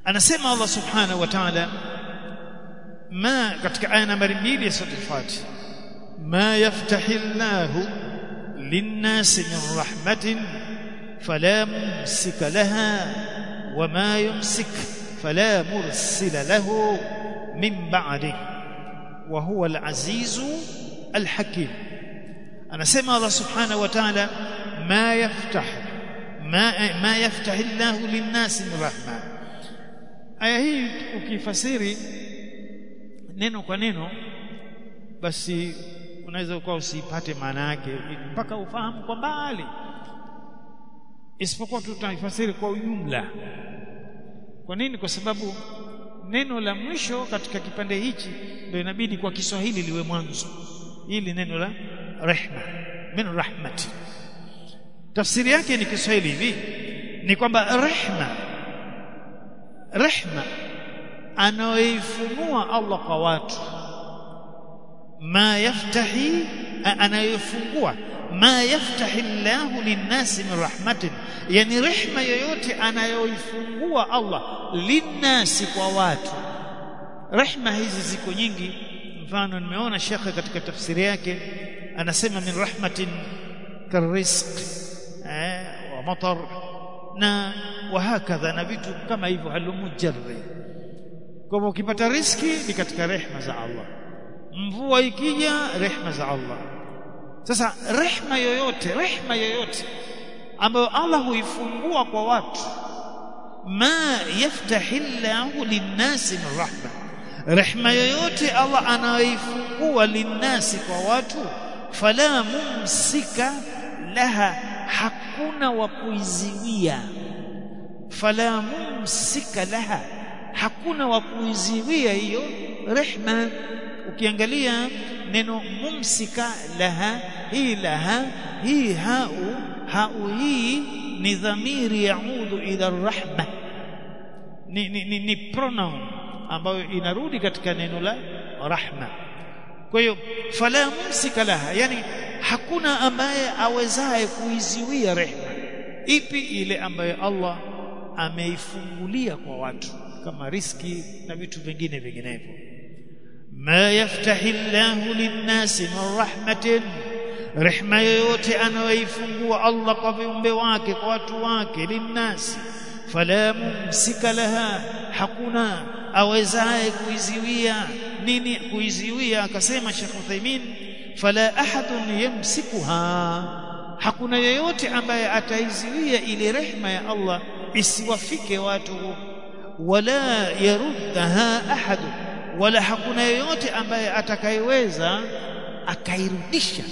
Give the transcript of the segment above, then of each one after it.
anasema Allah subhanahu wa ta'ala ma katika aya nambari 2 ya sura al-Fatiha ma yaftahillahu lin-nasi min rahmatin fala mumsika laha wama yumsik fala mursila lahu min ba'dihi wa huwa al-azizu al-hakim anasema Allah subhanahu wa ta'ala ma yaftah ma ma yaftahillahu lin-nasi min rahma aya hii ukifasiri neno kwa neno basi unaweza ukawa usipate maana yake mpaka ufahamu kwa mbali isipokuwa tutaifasiri kwa ujumla kwa nini kwa sababu neno la mwisho katika kipande hichi ndio inabidi kwa Kiswahili liwe mwanzo hili neno la rehma min rahmati tafsiri yake ni Kiswahili hivi ni kwamba rehma rehma anayoifunua Allah kwa watu ma yaftahi anayofungua ma yaftahi Allahu linnasi min rahmatin yani rehma yoyote anayoifungua Allah linnasi kwa watu rehma hizi ziko nyingi mfano nimeona shekhe katika tafsiri yake anasema min rahmatin karizq eh, wa matar na wahakadha na vitu kama hivyo halumujarri kwa hivyo ukipata riski ni katika rehma za Allah mvua ikija rehma za Allah sasa rehma yoyote rehma yoyote ambayo Allah huifungua kwa watu ma yaftahillahu linnasi min rahma rehma yoyote Allah anayoifungua linnasi kwa watu fala mumsika laha hakuna wa kuiziwia fala mumsika laha hakuna wa kuiziwia hiyo rehma ukiangalia neno mumsika laha hii laha hii hau hau hii ni dhamiri yaudu ila rahma ni, ni, ni, ni pronoun ambayo inarudi katika neno la rahma kwa hiyo fala mumsika laha yani hakuna ambaye awezaye kuiziwia rehma ipi ile ambayo Allah ameifungulia kwa watu kama riski na vitu vingine vinginevyo ma yaftahi Allahu linnasi min rahmatin rehma yoyote anayoifungua Allah kwa viumbe wake kwa watu wake linnasi fala mumsika laha hakuna awezaye kuiziwia nini kuiziwia akasema Sheikh Uthaymeen fala ahadun yamsikuha hakuna yeyote ambaye ataiziwia ile rehma ya Allah isiwafike watu wala yaruddaha ahad wala hakuna yeyote ambaye atakayeweza akairudisha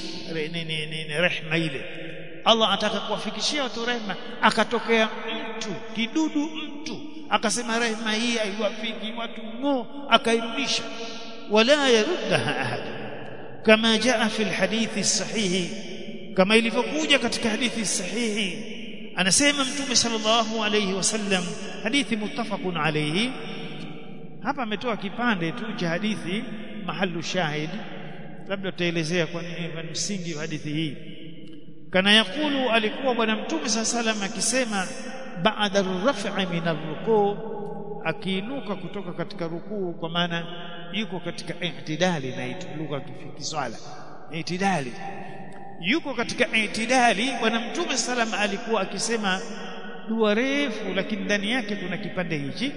rehma ile Allah ataka kuwafikishia watu rehma akatokea mtu kidudu mtu akasema rehma hii haiwafiki watu ngo akairudisha wala yaruddaha ahad kama jaa fi alhadithi sahihi kama ilivyokuja katika hadithi sahihi anasema mtume sallallahu alayhi wasallam hadithi muttafaqun alayhi hapa ametoa kipande tu cha hadithi mahallu shahid labda tutaelezea kwa nini msingi wa hadithi hii kana yakulu alikuwa bwana mtume sallallahu akisema baada ar-raf'i min ar-ruku' akiinuka kutoka katika rukuu kwa maana yuko katika i'tidali na lugha kiswala i'tidali yuko katika itidali bwana mtume salam alikuwa akisema dua refu lakini ndani yake kuna kipande hichi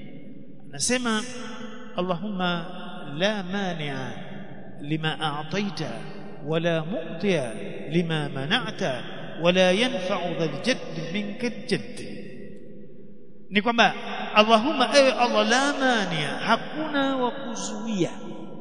anasema Allahumma la mani'a lima a'taita wala mu'tiya lima mana'ta wala yanfa'u dhal jadd minka al-jadd ni kwamba Allahumma ewe Allah la mani'a hakuna wa kuzuia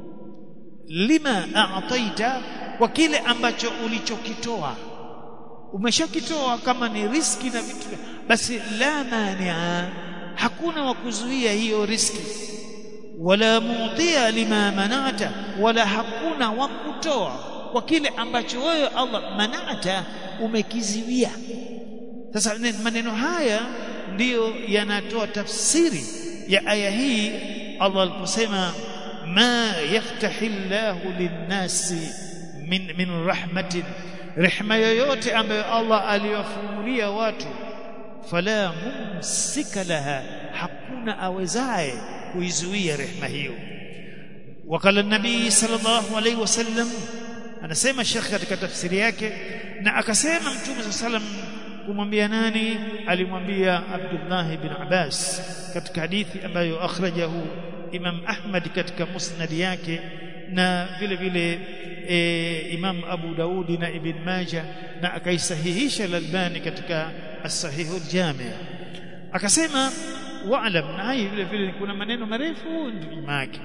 lima a'taita kwa kile ambacho ulichokitoa umeshakitoa kama ni riski na vitu basi la mania hakuna wa kuzuia hiyo riski wala mutia lima manata wala hakuna wa kutoa kwa kile ambacho wewe Allah manata umekiziwia sasa maneno haya ndiyo yanatoa tafsiri ya aya hii Allah aliposema ma yaftahillahu linnasi min, min rahmatin rehma yoyote ambayo Allah aliyofungulia watu fala mumsika laha hakuna awezaye kuizuia rehma hiyo wakala nabii sallallahu alaihi wasallam anasema shekh katika tafsiri yake na akasema mtume sallam kumwambia nani alimwambia Abdullah ibn Abbas katika hadithi ambayo akhrajahu Imam Ahmad katika musnad yake na vile vile e, Imam Abu Daudi na Ibn Majah na akaisahihisha Al-Albani katika as-Sahih al-Jami' akasema wa'lam na hii vile vile kuna maneno marefu nyuma yake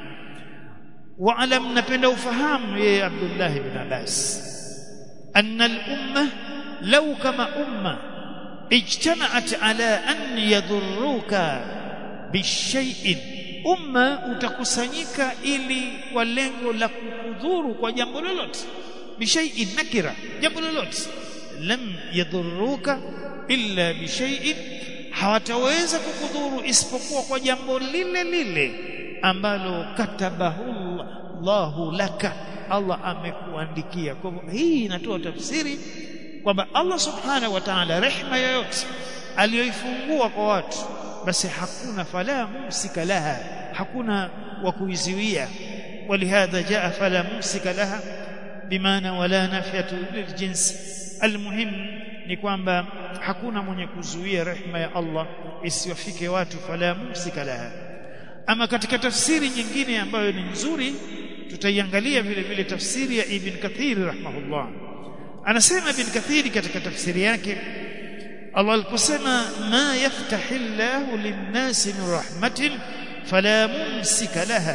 wa'lam napenda ufahamu yeye Abdullah ibn Abbas anna al-umma law kama umma ijtama'at ala an yadhurruka bishay'in umma utakusanyika ili kwa lengo la kukudhuru kwa jambo lolote bishai'in nakira jambo lolote lam yadhurruka illa bishai'in hawataweza kukudhuru isipokuwa kwa jambo lile lile ambalo katabahu Allahu laka Allah amekuandikia kwa hivyo hii inatoa tafsiri kwamba Allah subhanahu wa ta'ala rehma yoyote aliyoifungua kwa watu basi hakuna fala mumsika laha hakuna wa kuizuia ولهذا جاء فلا ممسك لها بمعنى ولا نافيه للجنس المهم ni kwamba hakuna mwenye kuzuia rehma ya Allah isiwafike watu fala mumsika laha ama katika tafsiri nyingine ambayo ni nzuri tutaiangalia vile vile tafsiri ya Ibn Kathir rahimahullah anasema Ibn Kathir katika tafsiri yake Allah aliposema ma yaftahillahu lin-nasi min rahmatin fala mumsika laha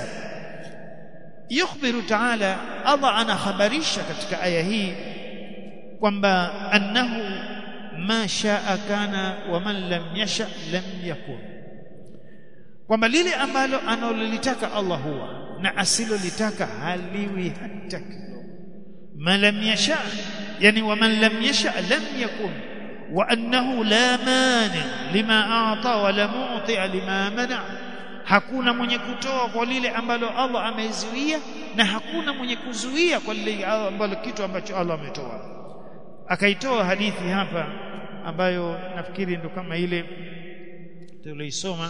yukhbiru ta'ala Allah anakhabarisha katika aya hii kwamba annahu ma shaa kana wa man lam yasha lam yakun kwamba lile ambalo analolitaka Allah huwa na asilolitaka haliwi hata kidogo ma lam yasha yani wa man lam yasha lam yakun wa annahu la mani lima a'ta wa la mu'ti lima mana hakuna mwenye kutoa kwa lile ambalo Allah amezuia na hakuna mwenye kuzuia kwa lile ambalo kitu ambacho Allah ametoa akaitoa hadithi hapa ambayo nafikiri ndo kama ile tuliisoma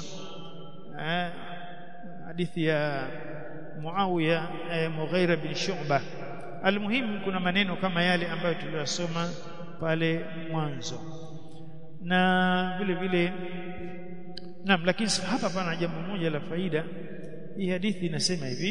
hadithi ya Muawiya eh, Mughira bin Shu'bah almuhimu kuna maneno kama yale ambayo tuliyosoma pale mwanzo na vile vile naam lakini hapa pana jambo moja la faida hii hadithi inasema hivi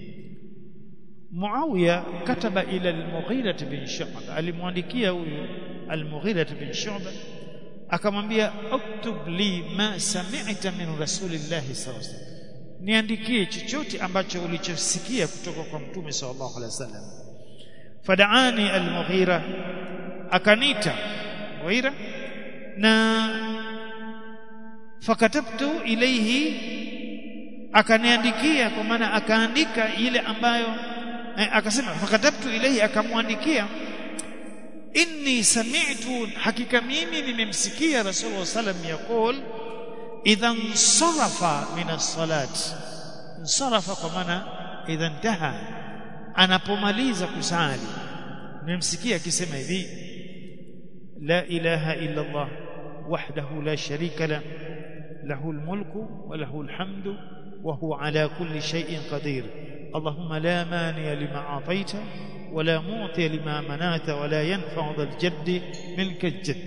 Muawiya kataba ila al-Mughira bin Shu'bah alimwandikia huyu al-Mughira bin Shu'bah akamwambia uktub li ma sami'ta min rasulillahi sallallahu alaihi wasallam niandikie chochote ambacho ulichosikia kutoka kwa mtume sallallahu alaihi wasallam fadaani al-Mughira akanita Mughira na fakatabtu ilayhi akaniandikia kwa maana akaandika ile ambayo eh, akasema fakatabtu ilayhi akamwandikia inni sami'tu hakika mimi nimemsikia rasulullah sallam yaqul idha sarafa min as-salat sarafa kwa maana idha intaha anapomaliza kusali nimemsikia akisema hivi la ilaha illa allah wahdahu la sharika la له الملك وله الحمد وهو على كل شيء قدير اللهم لا مانع لما أعطيت ولا معطي لما منعت ولا ينفع ذا الجد منك الجد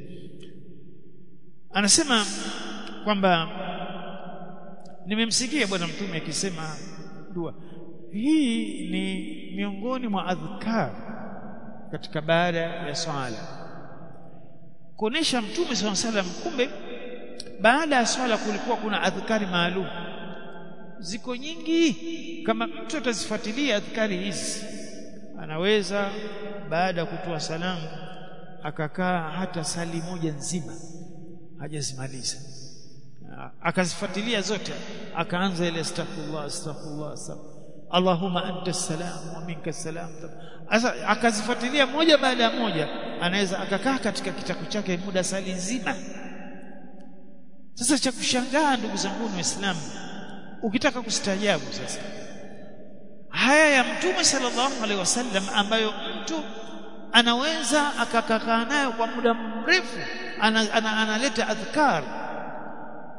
anasema kwamba nimemsikia bwana mtume akisema dua hii ni miongoni mwa adhkar katika baada ya swala kuonesha mtume swalla salam kumbe baada ya swala kulikuwa kuna adhkari maalum ziko nyingi kama mtu atazifuatilia adhkari hizi anaweza baada ya kutoa salamu akakaa hata sali moja nzima hajazimaliza akazifuatilia zote akaanza ile astaghfirullah astaghfirullah astaghfirullah Allahumma anta salam wa minka salam sasa akazifuatilia moja baada ya moja anaweza akakaa katika kitabu chake muda sali nzima sasa cha kushangaa ndugu zangu waislamu ukitaka kustaajabu sasa haya ya mtume sallallahu alaihi wasallam ambayo mtu anaweza akakaa nayo kwa muda mrefu analeta ana, ana adhkar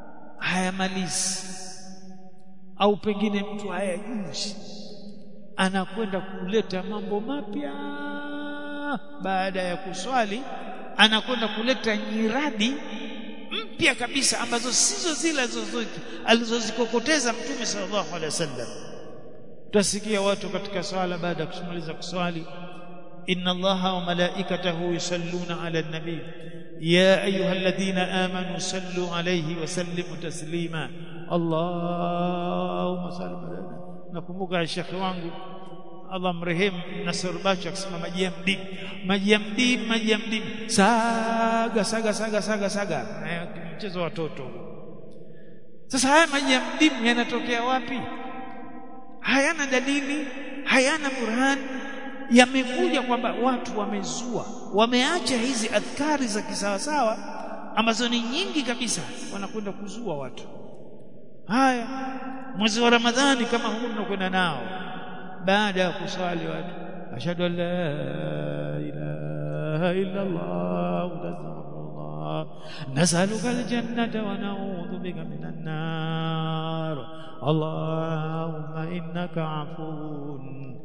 hayamalizi au pengine mtu hayajuzi anakwenda kuleta mambo mapya baada ya kuswali anakwenda kuleta nyiradi mpya kabisa ambazo sizo zile alizozikokoteza mtume sallallahu alaihi wasallam tutasikia watu katika swala baada ya kumaliza kuswali inna allaha wa malaikatahu yusalluna ala nabii ya ayyuhalladhina amanu sallu alayhi wa sallimu taslima allahumma salli ala nakumbuka shekhi wangu Allah mrehemu Nasr Bacho akisema maji ya mdimu maji ya mdimu maji ya mdimu saga saga saga saga saga mchezo wa watoto sasa haya maji ya mdimu yanatokea wapi hayana dalili hayana burhan yamekuja kwamba watu wamezua wameacha hizi adhkari za kisawasawa ambazo ni nyingi kabisa wanakwenda kuzua watu haya mwezi wa ramadhani kama huu tunakwenda nao baada ya kuswali watu ashhadu an la ilaha illa allah wa nasaluka aljannata wa na'udhu bika minan nar allahumma innaka afuwun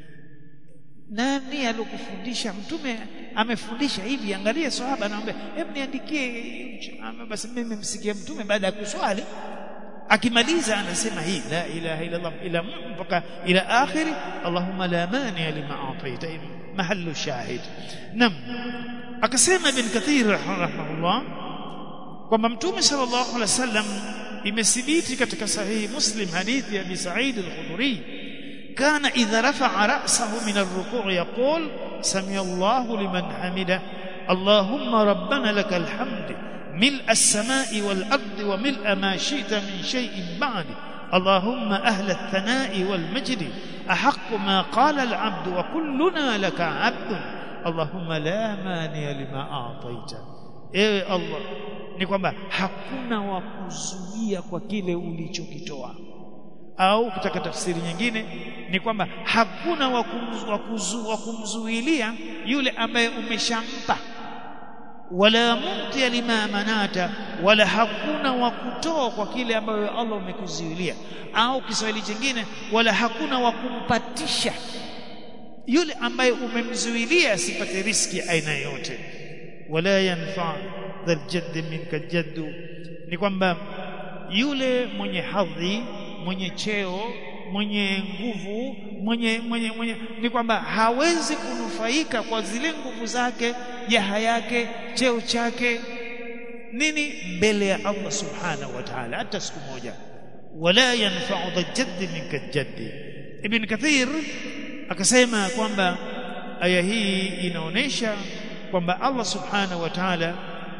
nani alokufundisha mtume amefundisha hivi angalia sahaba anaomba hebu niandikie basi mimi nimsikia mtume baada ya kuswali akimaliza anasema hii la ilaha illa Allah ila mpaka ila akhiri Allahumma la mani lima ataita mahallu shahid nam akasema ibn kathir rahimahullah kwamba mtume sallallahu alaihi wasallam imethibiti katika sahihi muslim hadithi ya Abi Sa'id al-Khudri kana idha rafa'a ra'sahu min ar-ruku' yaqul sami Allahu liman hamida اللهم ربنا لك الحمد ملء السماء والأرض وملء ما شئت من شيء بعد اللهم أهل الثناء والمجد أحق ما قال العبد وكلنا لك عبد اللهم لا مانع لما أعطيت ewe Allah ni kwamba hakuna wa kuzuia kwa kile ulichokitoa au kutaka tafsiri nyingine ni kwamba hakuna wa kumzuilia yule ambaye umeshampa wala mumtia lima manata wala hakuna wa kutoa kwa kile ambayo Allah umekuzuilia au Kiswahili chingine wala hakuna wa kumpatisha yule ambaye umemzuilia asipate riski aina yote wala yanfa dhal jadd minka jaddu ni kwamba yule mwenye hadhi mwenye cheo mwenye nguvu mwenye mwenye mwenye ni kwamba hawezi kunufaika kwa zile nguvu zake jaha yake cheo chake nini mbele ya Allah subhanahu wa ta'ala hata siku moja wala yanfa'u dhajadd minka jaddi ibn kathir akasema kwamba aya hii inaonesha kwamba Allah subhanahu wa ta'ala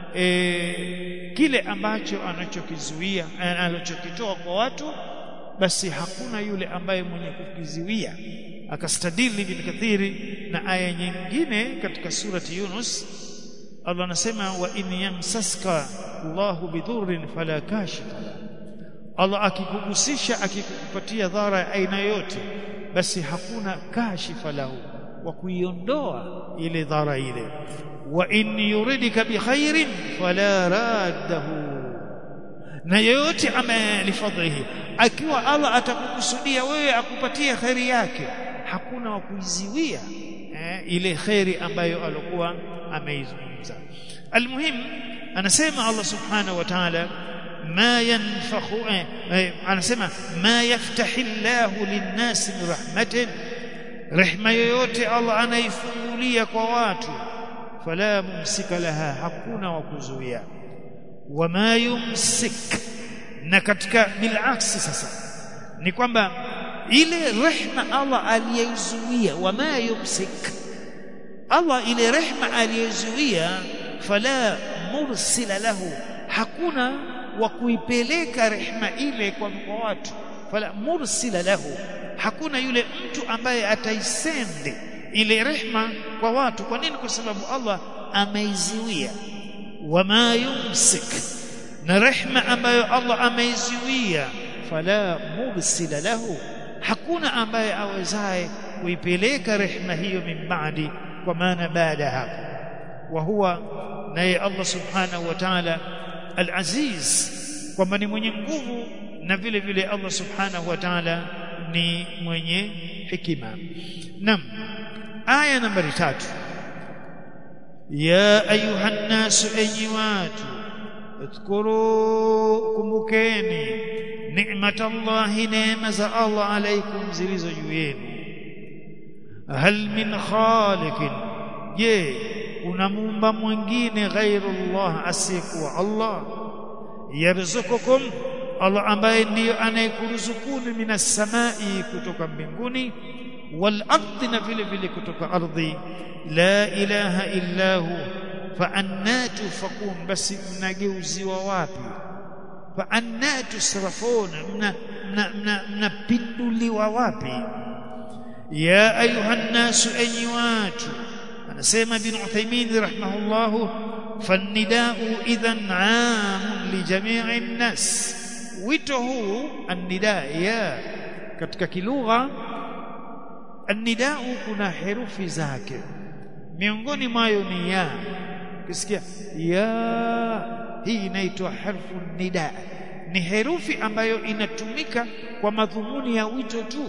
e, kile ambacho anachokizuia anachokitoa kwa watu basi hakuna yule ambaye mwenye kukiziwia akastadili ibn kathiri na aya nyingine katika surati Yunus Allah anasema wa in yamsaska Allahu bidhurrin fala kashifa Allah akikugusisha akikupatia dhara ya aina yote basi hakuna kashifa lahu wa kuiondoa ile dhara ile wa in yuridika bikhairin fala raddahu na yoyote amelifadhihi akiwa Allah atakukusudia wewe akupatie khairi yake hakuna wa kuiziwia eh, ile khairi ambayo alikuwa ameizungumza almuhim anasema Allah subhanahu wa ta'ala ما ينفخ anasema ما يفتح الله للناس من رحمة rehma yoyote Allah anaifungulia kwa watu fala mumsika laha hakuna wa kuzuia wama yumsik na katika bilaksi sasa ni kwamba ile rehma Allah aliyezuia wama yumsik Allah ile rehma aliyezuia fala mursila lahu hakuna wa kuipeleka rehma ile kwa kwa watu fala mursila lahu hakuna yule mtu ambaye ataisende ile rehma kwa watu kwa nini kwa sababu Allah ameiziwia wama yumsik na rehma ambayo Allah ameiziwia fala mursila lahu hakuna ambaye awezaye kuipeleka rehma hiyo min baadi kwa maana baada hapo wa huwa naye Allah subhanahu wa ta'ala al-aziz kwamba ni mwenye nguvu na vile vile Allah subhanahu wa ta'ala ni mwenye hikima nam aya nambari tatu ya ayuha nnasu enyi watu اذكروا kumbukeni ni'matallahi neema za Allah alaikum zilizo juu yenu hal min khaliqin je kuna muumba mwingine ghairu Allah asiyekuwa Allah yarzukukum Allah ambaye ndiyo anayekuruzukuni minas samai kutoka mbinguni wal ardi na vile vile kutoka ardhi la ilaha illa hu fa anna tufakun basi mnageuziwa wapi fa anna tusrafun mnapinduliwa wapi ya ayuha nnasu enyi watu anasema ibn Uthaymeen rahimahullah fannidau idhan aam li jami'i nnas wito huu annida ya katika kilugha annidau kuna herufi zake miongoni mwayo ni ya ukisikia ya hii inaitwa harfu nida ni herufi ambayo inatumika kwa madhumuni ya wito tu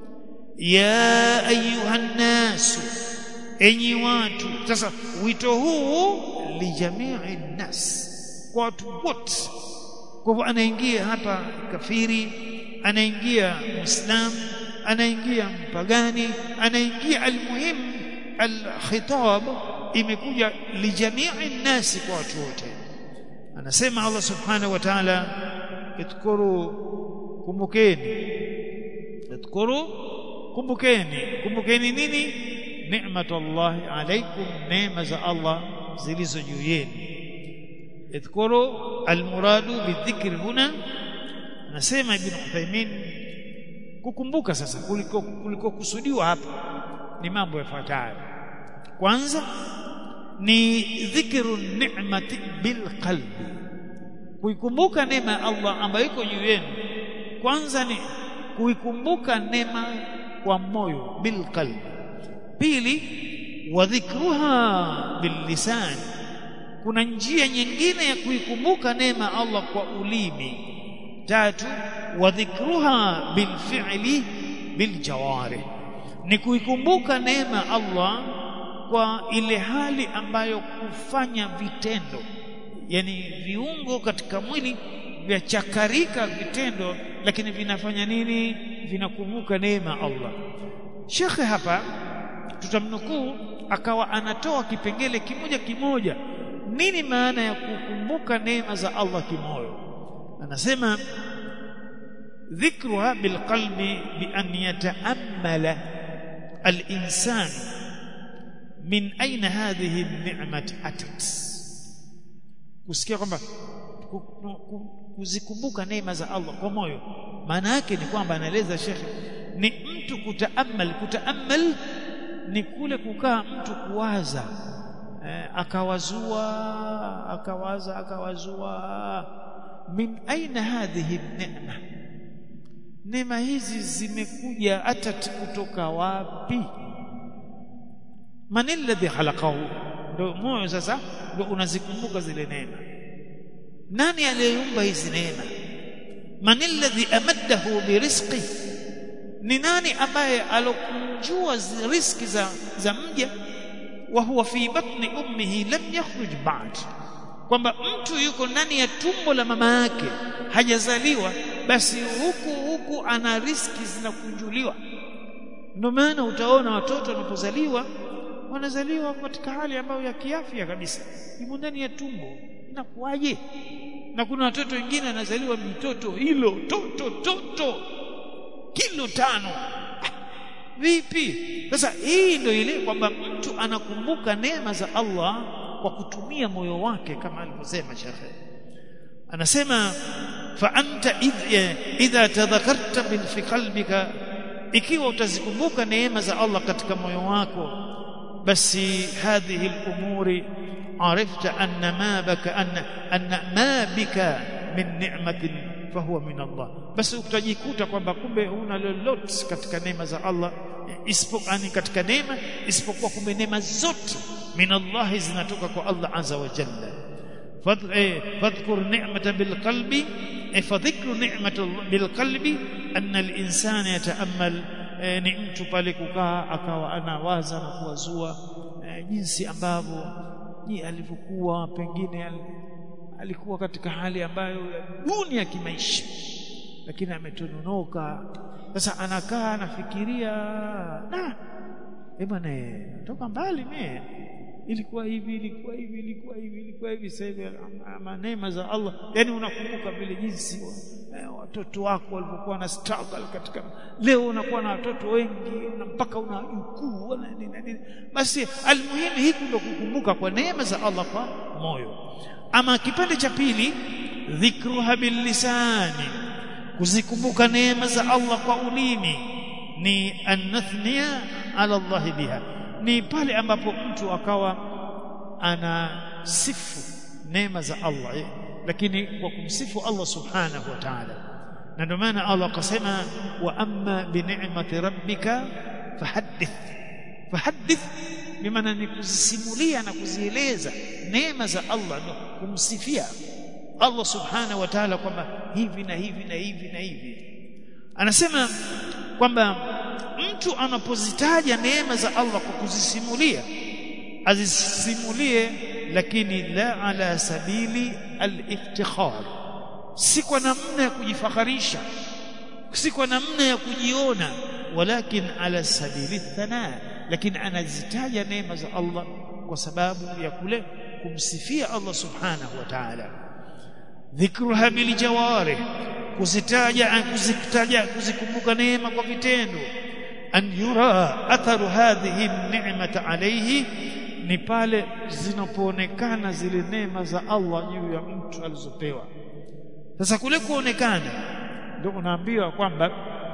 ya ayuha nnasu enyi watu sasa wito huu lijamii nnas kwa watu wote kwa hivyo anaingia hapa kafiri anaingia muislam anaingia mpagani anaingia almuhim alkhitab imekuja lijamii nnasi kwa watu wote anasema Allah subhanahu wa ta'ala idhkuru kumbukeni idhkuru kumbukeni kumbukeni nini ni'matullahi alaykum neema za Allah zilizo juu yenu idhkuru almuradu bidhikri huna anasema ibn Uthaymeen kukumbuka sasa kuliko kuliko kusudiwa hapa ni mambo yafuatayo kwanza ni dhikru ni'mati bil qalbi kuikumbuka neema ya Allah ambayo iko juu yenu kwanza ni kuikumbuka neema kwa moyo bil qalbi pili wa dhikruha bil lisan kuna njia nyingine ya kuikumbuka neema Allah kwa ulimi tatu wa dhikruha bil fi'li bil jawari ni kuikumbuka neema Allah kwa ile hali ambayo kufanya vitendo yani viungo katika mwili vyachakarika vitendo lakini vinafanya nini vinakumbuka neema Allah shekhe hapa tutamnukuu akawa anatoa kipengele kimoja kimoja nini maana ya kukumbuka neema za Allah kimoyo anasema dhikruha bilqalbi bi an yataammala al-insan min aina hadhihi an-ni'mat atat kusikia kwamba kuzikumbuka neema za Allah kwa moyo maana yake ni kwamba anaeleza shekhe ni mtu kutaamal kutaamal ni kule kukaa mtu kuwaza eh, akawazua akawaza akawazua min aina hadhihi neema neema hizi zimekuja hata kutoka wapi man alladhi khalaqahu ndio moyo sasa ndio unazikumbuka zile neema nani aliyeumba hizi neema man alladhi amaddahu birizqi ni nani ambaye alokunjua riski za za mja wa huwa fi batni ummihi lam yakhruj ba'd kwamba mtu yuko ndani ya tumbo la mama yake hajazaliwa basi huku huku ana riski zinakunjuliwa ndio maana utaona watoto wanapozaliwa wanazaliwa katika hali ambayo ya kiafya kabisa yumo ndani ya tumbo inakuwaje na kuna watoto wengine wanazaliwa mitoto hilo toto toto kilo tano vipi sasa hii ndio ile kwamba mtu anakumbuka neema za Allah kwa kutumia moyo wake kama alivyosema shekhe anasema fa anta idha tadhakarta min fi qalbika ikiwa utazikumbuka neema za Allah katika moyo wako basi hadhihi al-umuri arifta anna ma baka anna anna ma bika min ni'matin fahuwa min Allah basi utajikuta kwamba kumbe huna lolote katika neema za Allah isipokuwa katika neema isipokuwa kumbe neema zote min Allah zinatoka kwa Allah azza wa jalla fadhkur ni'mata bil qalbi fadhikru ni'matu bilqalbi anna al-insana yata'ammal ni mtu pale kukaa akawa anawaza na kuwazua jinsi ambavyo ji alivyokuwa pengine alikuwa katika hali ambayo duni ya kimaisha lakini ametononoka sasa anakaa anafikiria na eh bwana toka mbali mie ilikuwa hivi ilikuwa hivi ilikuwa hivi ilikuwa hivi sasa hivi neema za Allah yani unakumbuka vile jinsi watoto wako walivyokuwa na struggle katika leo unakuwa na watoto wengi na mpaka una jukuu na nini nini basi almuhimu hiki ndio kukumbuka kwa neema za Allah kwa moyo ama kipande cha pili dhikruha billisani kuzikumbuka neema za Allah kwa ulimi ni anathnia ala Allah biha ni pale ambapo mtu akawa anasifu neema za Allah eh, lakini kwa kumsifu Allah subhanahu wa ta'ala na ndio maana Allah akasema wa amma bi ni'mati rabbika fahaddith fahaddith bimaana ni kuzisimulia na kuzieleza neema za Allah na kumsifia Allah subhanahu wa ta'ala kwamba hivi na hivi na hivi na hivi anasema kwamba mtu anapozitaja neema za Allah kwa kuzisimulia azisimulie lakini la ala sabili al-iftikhar si kwa namna ya kujifakharisha si kwa namna ya kujiona walakin ala sabili thana lakini anazitaja neema za Allah kwa sababu ya kule kumsifia Allah subhanahu wa ta'ala dhikruha bil jawarih kuzitaja kuzitaja kuzikumbuka neema kwa vitendo an yura atharu hadhihi ni'mata alayhi ni pale zinapoonekana zile neema za Allah juu ya mtu alizopewa sasa kule kuonekana ndio unaambiwa kwamba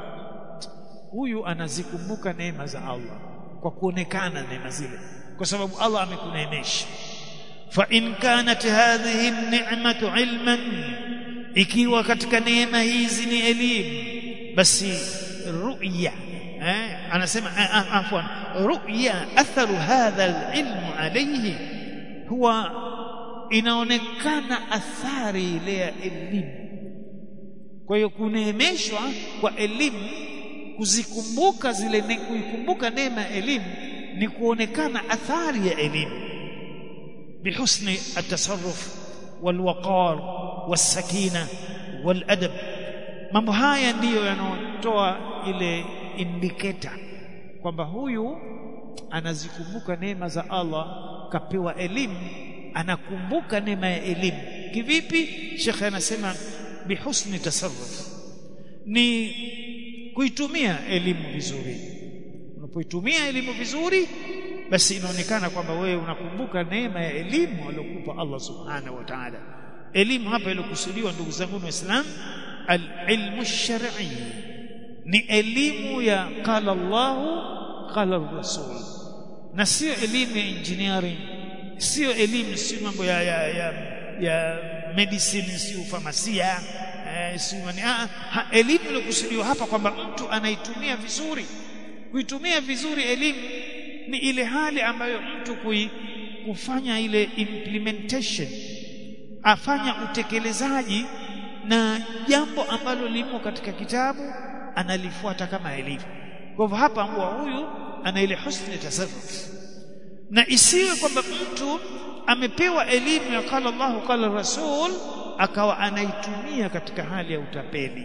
huyu anazikumbuka neema za Allah kwa kuonekana neema zile kwa sababu Allah amekuneemesha fa in kanat hadhihi ni'matu ilman ikiwa katika neema hizi ni elimu basi ru'ya eh anasema afwan ru'ya atharu hadha alilmu alayhi huwa inaonekana athari ile ya elimu kwa hiyo kuneemeshwa kwa elimu kuzikumbuka zile ne, kuikumbuka neema ya elimu ni kuonekana athari ya elimu bihusni atasarruf walwaqar wasakina waladab mambo haya ndiyo yanayotoa ile indicator kwamba huyu anazikumbuka neema za Allah kapewa elimu anakumbuka neema ya elimu kivipi shekhe anasema bihusni tasarruf ni kuitumia elimu vizuri unapoitumia elimu vizuri basi inaonekana kwamba wewe unakumbuka neema ya elimu aliyokupa Allah subhanahu wa ta'ala elimu hapa iliyokusudiwa ndugu zangu waislamu alilmu shar'i ni elimu ya qala Allah qala rasul na sio elimu ya engineering sio elimu sio mambo ya ya, ya, ya medicine sio famasia eh, sio ha, elimu iliyokusudiwa hapa kwamba mtu anaitumia vizuri kuitumia vizuri elimu ni ile hali ambayo mtu kui, kufanya ile implementation afanya utekelezaji na jambo ambalo limo katika kitabu analifuata kama ilivyo kwa hivyo hapa mbwa huyu ana ile husni tasarruf na isiwe kwamba mtu amepewa elimu ya qala Allah qala Rasul akawa anaitumia katika hali ya utapeli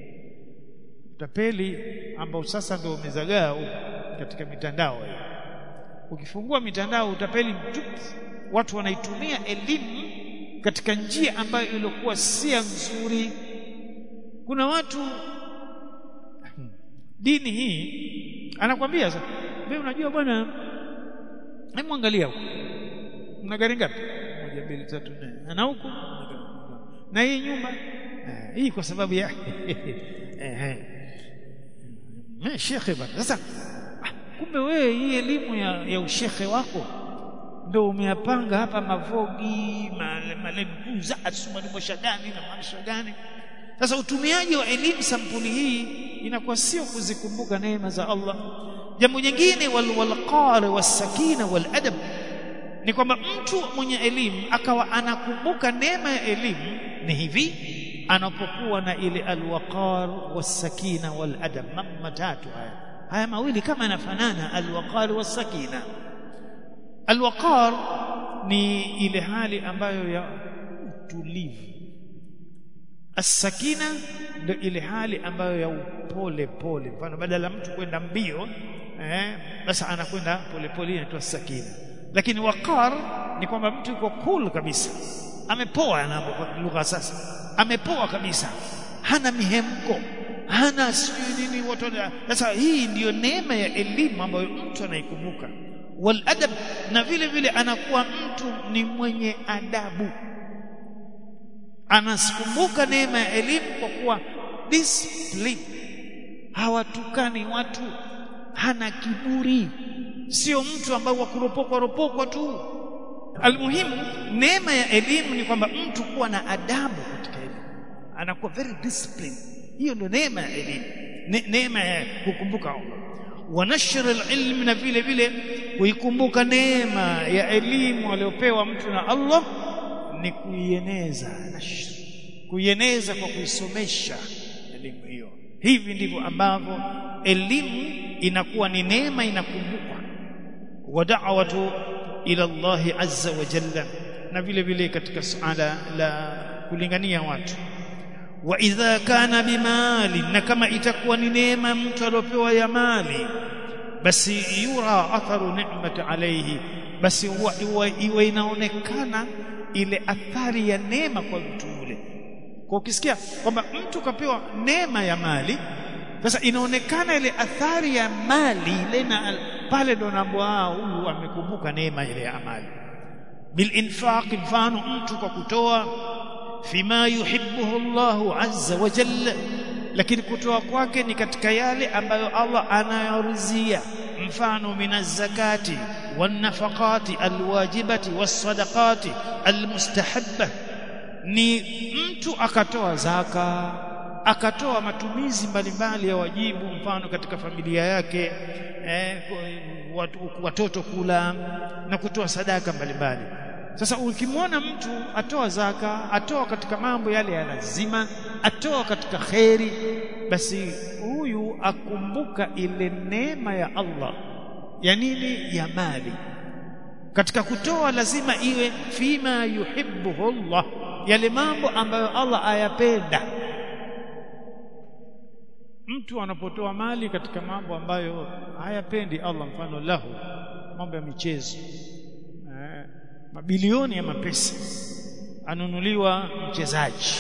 utapeli ambao sasa ndio umezagaa katika mitandao hii ukifungua mitandao utapeli mtupu watu wanaitumia elimu katika njia ambayo ilikuwa si nzuri kuna watu dini hii anakwambia sasa wewe unajua bwana hebu angalia huko una gari ngapi moja mbili tatu nne na huko na hii nyumba hii kwa sababu ya eh eh shekhe bwana sasa kumbe wewe hii elimu ya, ya ushekhe wako ndio umeyapanga hapa mavogi malembuza asumanimosha gani na maanisha gani sasa utumiaji wa elimu sampuli hii inakuwa sio kuzikumbuka neema za Allah jambo jingine walwalqar wasakina waladab ni kwamba mtu mwenye elimu akawa anakumbuka neema ya elimu ni hivi anapokuwa na ile alwaqar wasakina waladab mambo matatu haya haya mawili kama yanafanana alwaqar wasakina alwaqar ni ile hali ambayo ya utulivu as-sakina ndio ile hali ambayo ya upole pole mfano badala mtu kwenda mbio eh basi anakwenda pole pole inaitwa sakina lakini waqar ni kwamba mtu yuko cool kabisa amepoa na lugha sasa amepoa kabisa hana mihemko hana sijui nini watu sasa hii ndiyo neema ya elimu ambayo mtu anaikumbuka wal adab na vile vile anakuwa mtu ni mwenye adabu anasikumbuka neema ya elimu kwa kuwa discipline hawatukani watu hana kiburi sio mtu ambaye wakuropokwa ropokwa tu almuhimu neema ya elimu ni kwamba mtu kuwa na adabu katika elimu anakuwa very disciplined hiyo ndio neema ya elimu ne, neema ya kukumbuka wa nashr alilm na vile vile kuikumbuka neema ya elimu aliyopewa mtu na Allah ni kuieneza nashr kuieneza kwa kuisomesha elimu hiyo hivi ndivyo ambavyo elimu inakuwa ni neema inakumbukwa wa da'watu ila Allah azza wa jalla na vile vile katika suala la kulingania watu wa idha kana bimali na kama itakuwa ni neema mtu aliopewa ya mali basi yura atharu ni'mati alayhi basi huwa iwe inaonekana ile athari ya neema kwa mtu yule kwa ukisikia kwamba mtu kapewa neema ya mali sasa inaonekana ile athari ya mali ile na pale ndo naambwa huyu amekumbuka neema ile ya mali bil infaq mfano mtu kwa kutoa fima yuhibbuhu Allahu azza wa jalla lakini kutoa kwake ni katika yale ambayo Allah anayorizia mfano minaz zakati wan nafaqati alwajibati was sadaqati almustahabba ni mtu akatoa zaka akatoa matumizi mbalimbali ya wajibu mfano katika familia yake eh, watoto kula na kutoa sadaka mbalimbali sasa ukimwona mtu atoa zaka atoa katika mambo yale ya lazima atoa katika kheri basi huyu akumbuka ile neema ya Allah ya nini ya mali katika kutoa lazima iwe fima yuhibbuhu Allah yale mambo ambayo Allah ayapenda mtu anapotoa mali katika mambo ambayo hayapendi Allah mfano lahu mambo ya michezo eh, mabilioni ya mapesa anunuliwa mchezaji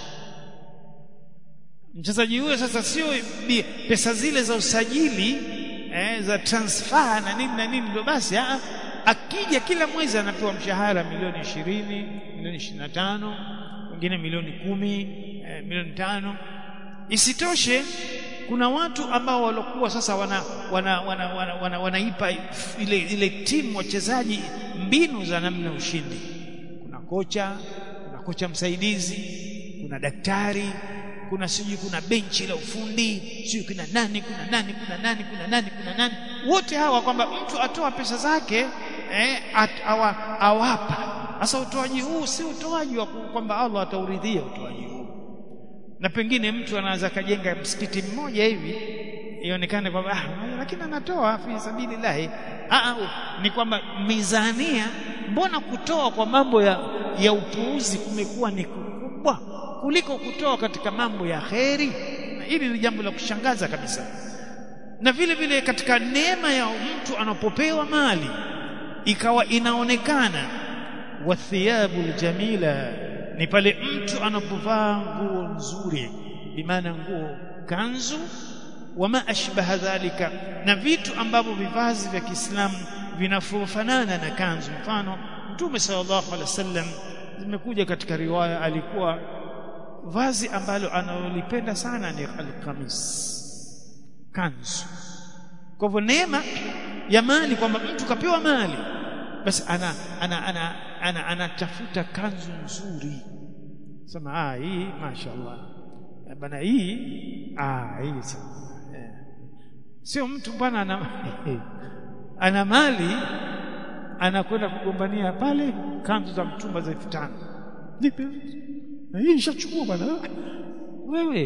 mchezaji huyo sasa sio pesa zile za usajili eh, za transfer na nini na nini ndio basi a, akija kila mwezi anapewa mshahara milioni ishirini milioni ishirini na tano wengine milioni kumi eh, milioni tano isitoshe kuna watu ambao walokuwa sasa wana wana wana, wana, wana, wanaipa ile ile timu wachezaji mbinu za namna ushindi kuna kocha kuna kocha msaidizi kuna daktari kuna sijui kuna benchi la ufundi sijui kuna nani kuna nani kuna nani kuna nani kuna nani wote hawa kwamba mtu atoa pesa zake eh, at, awa, awapa sasa utoaji huu si utoaji wa kwamba Allah atauridhia utoaji huu na pengine mtu anaweza kajenga msikiti mmoja hivi ionekane kwamba ah, lakini anatoa fi sabilillahi ah, ni kwamba mizania mbona kutoa kwa mambo ya, ya upuuzi kumekuwa ni kubwa kuliko kutoa katika mambo ya kheri hili ni jambo la kushangaza kabisa na vile vile katika neema ya mtu anapopewa mali ikawa inaonekana wathiyabul jamila ni pale mtu anapovaa nguo nzuri bimaana nguo kanzu wama ashbaha dhalika na vitu ambavyo vivazi vya Kiislamu vinafanana na kanzu mfano Mtume sallallahu alaihi wasallam zimekuja katika riwaya alikuwa vazi ambalo analolipenda sana ni alqamis kanzu kwa hivyo neema ya mali kwamba mtu kapewa mali basi ana ana ana ana anatafuta kanzu nzuri sema ah hii mashaallah bana hii ah hii eh. sio mtu bwana ana ana mali anakwenda kugombania pale kanzu za mtumba za 5000 nipe hii nishachukua bwana wewe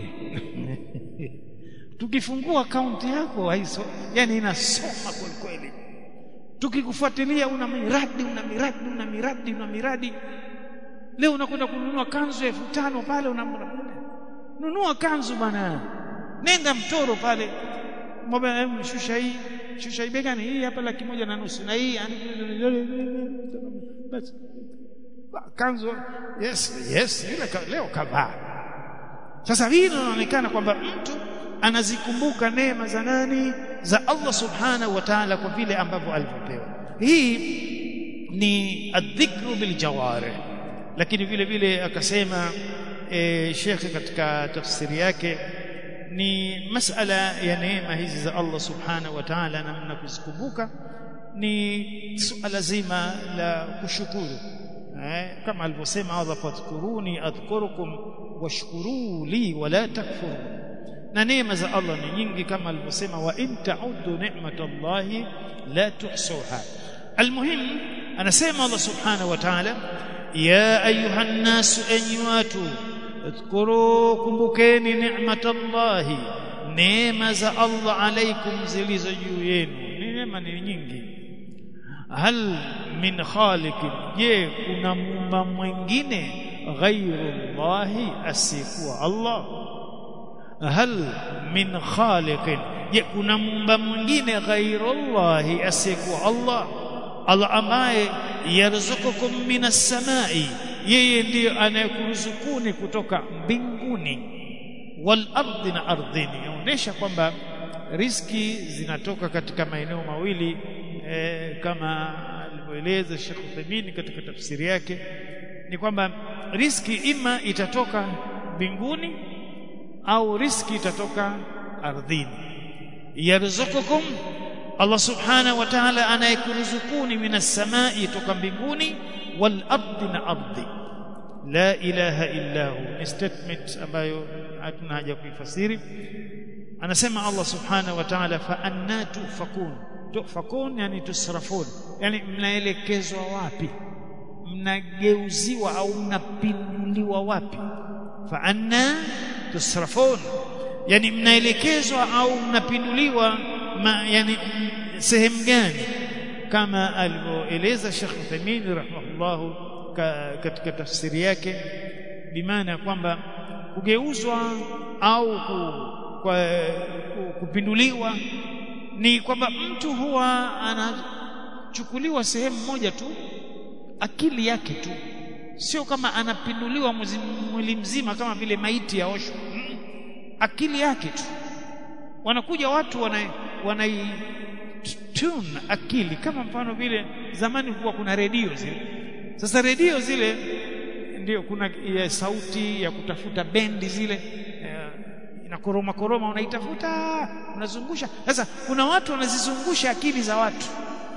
tukifungua akaunti yako haiso yani inasoma kweli kweli tukikufuatilia una miradi una miradi una miradi una miradi leo unakwenda kununua kanzu elfu tano pale unanunua kanzu bwana nenda mtoro pale mwambie shusha hii shusha hii begani hii hapa laki moja na nusu na hii basi kanzu yes yes ile leo kavaa sasa hii inaonekana kwamba mtu anazikumbuka neema za nani za Allah subhanahu wa ta'ala kwa vile ambavyo alivyopewa hii ni adhikru bil jawarih lakini vile vile akasema e, shekhe katika tafsiri yake ni masala ya neema hizi za Allah subhanahu wa ta'ala namna kuzikumbuka ni suala zima la kushukuru eh, kama alivyosema Allah fadhkuruni adhkurukum washkuru li wala takfuru na neema za Allah ni nyingi kama alivyosema wa in ta'uddu ni'matallahi la tuhsuha almuhim anasema Allah subhanahu wa ta'ala ya ayuha nnasu enyi watu اذكروا kumbukeni ni'matallahi neema za Allah alaikum zilizo juu yenu neema ni nyingi hal min khaliqin je kuna muumba mwingine ghairullahi asikuwa Allah hal min khaliqin je kuna muumba mwingine ghairullahi asikuwa Allah Allah ambaye yarzukukum minas samai yeye ndiyo anayekuruzukuni kutoka mbinguni wal ardi na ardhini inaonyesha kwamba riski zinatoka katika maeneo mawili e, kama alivyoeleza Sheikh Uthaymeen katika tafsiri yake ni kwamba riski ima itatoka mbinguni au riski itatoka ardhini yarzukukum Allah subhanahu wa ta'ala anayekuruzukuni minas samai toka mbinguni wal ardi na ardhi la ilaha illa hu ni statement ambayo hatuna haja kuifasiri anasema Allah subhanahu wa ta'ala fa anna tufakun tufakun yani tusrafun yani mnaelekezwa wapi mnageuziwa au mnapinduliwa wapi fa anna tusrafun yani mnaelekezwa au mnapinduliwa ma, yani sehemu gani kama alivyoeleza Sheikh Uthaymeen rahimahullah ka, katika tafsiri yake bimaana kwamba kugeuzwa au ku, kwa, kupinduliwa ni kwamba mtu huwa anachukuliwa sehemu moja tu akili yake tu sio kama anapinduliwa mwili mzima kama vile maiti yaoshwa mm. akili yake tu wanakuja watu wanai, wanai tune akili kama mfano vile zamani huwa kuna redio zile sasa redio zile ndio kuna ya sauti ya kutafuta bendi zile inakoroma koroma unaitafuta unazungusha sasa kuna watu wanazizungusha akili za watu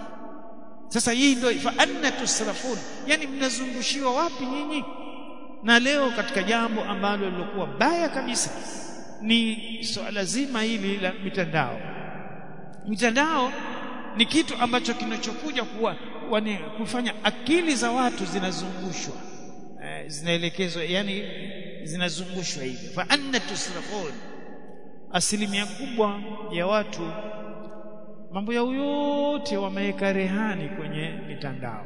sasa hii ndio fa anna tusrafun yani mnazungushiwa wapi nyinyi na leo katika jambo ambalo lilokuwa baya kabisa ni swala zima hili la mitandao mitandao ni kitu ambacho kinachokuja kuwa wani, kufanya akili za watu zinazungushwa eh, zinaelekezwa yani zinazungushwa hivi fa anna tusrafun asilimia kubwa ya watu mambo yao yote wameweka rehani kwenye mitandao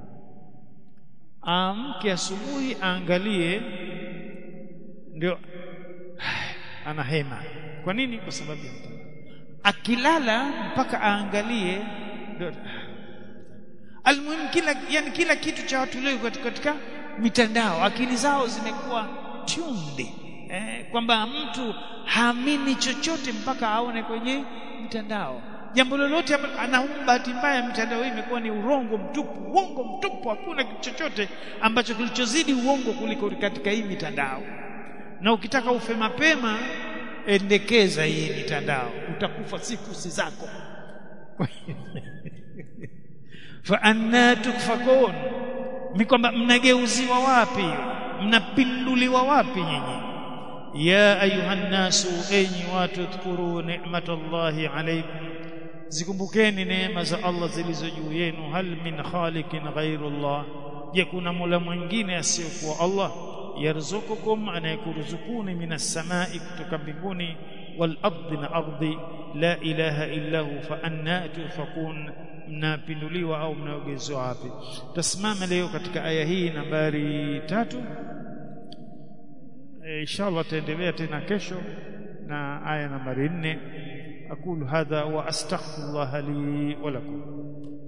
amke asubuhi aangalie ndio anahema kwa nini kwa sababu ya mtandao akilala mpaka aangalie ndio almuhimu kila yani kila kitu cha watu leo katika, katika mitandao akili zao zimekuwa tunde eh, kwamba mtu haamini chochote mpaka aone kwenye mtandao jambo lolote anaumba bahati mbaya mitandao hii imekuwa ni urongo mtupu uongo mtupu hakuna kitu chochote ambacho kilichozidi uongo kuliko katika hii mitandao na ukitaka ufe mapema endekeza hii mitandao utakufa siku si zako fa anna tukfakun ni kwamba mnageuziwa wapi mnapinduliwa wapi nyinyi ya ayuhan nasu enyi watu dhkuru ni'matallahi alaykum zikumbukeni neema za Allah zilizo juu yenu hal min khaliqin ghairullah je kuna mola mwingine asiyokuwa Allah yarzukukum anayekuruzukuni minas samai kutoka mbinguni wal ardi na ardhi la ilaha illa hu fa anna tufakun mnapinduliwa au mnaogezwa wapi tasimama leo katika aya hii nambari tatu e, inshallah taendelea tena kesho na aya nambari nne aqulu hadha wa astaghfirullah li wa lakum